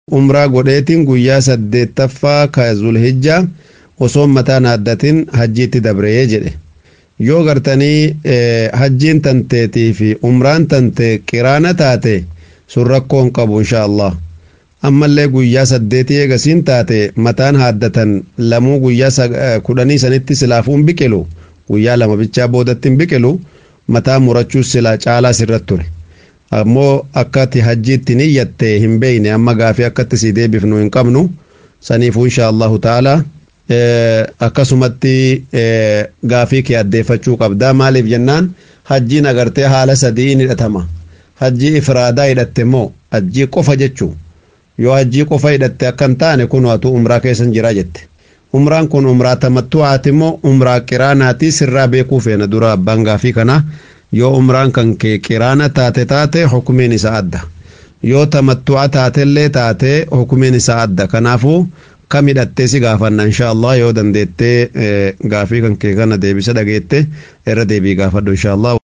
umraa godheetiin guyyaa saddeettaffaa ka zulhijjaa osoo mataan haaddatin hajjiitti dabree jedhe yoo gartanii hajjiin tanteetii fi umraan tante qiraana taate sun rakkoon qabu insha allah ammallee guyyaa saddeetii eegasiin taate mataan haaddatan lamuu guyyaa kudhanii sanitti silaafuun biqilu guyyaa lama bichaa boodatti hin biqilu mataa murachuus silaa caalaa sirratti ture ammoo akkati hajjiitti niyyatte hin beeyne amma gaafii akkatti sii deebifnu hin qabnu saniifuu insha allahu ta'ala akkasumatti gaafii kee addeeffachuu qabdaa maaliif jennaan hajjiin agartee haala sadii in hidhatama hajjii ifraadaa hidhatte moo hajjii qofa jechuu yoo hajjii qofa hidhatte akkan taane kun waatu umraa keessan jira jette umraan kun umraa tamattu'aati moo umraa qiraanaati sirraa beekuu feena dura abbaan gaafii kana yoo umraan kan kee qiraana taate taate hukumeen isaa adda yoo tamattu'a taatellee taate hukumeen isaa adda kanaafuu kam hidhattee si gaafanna insha Allah yoo dandeettee gaafii kan kee kana deebisa dhageette irra deebii gaafadhu insha Allah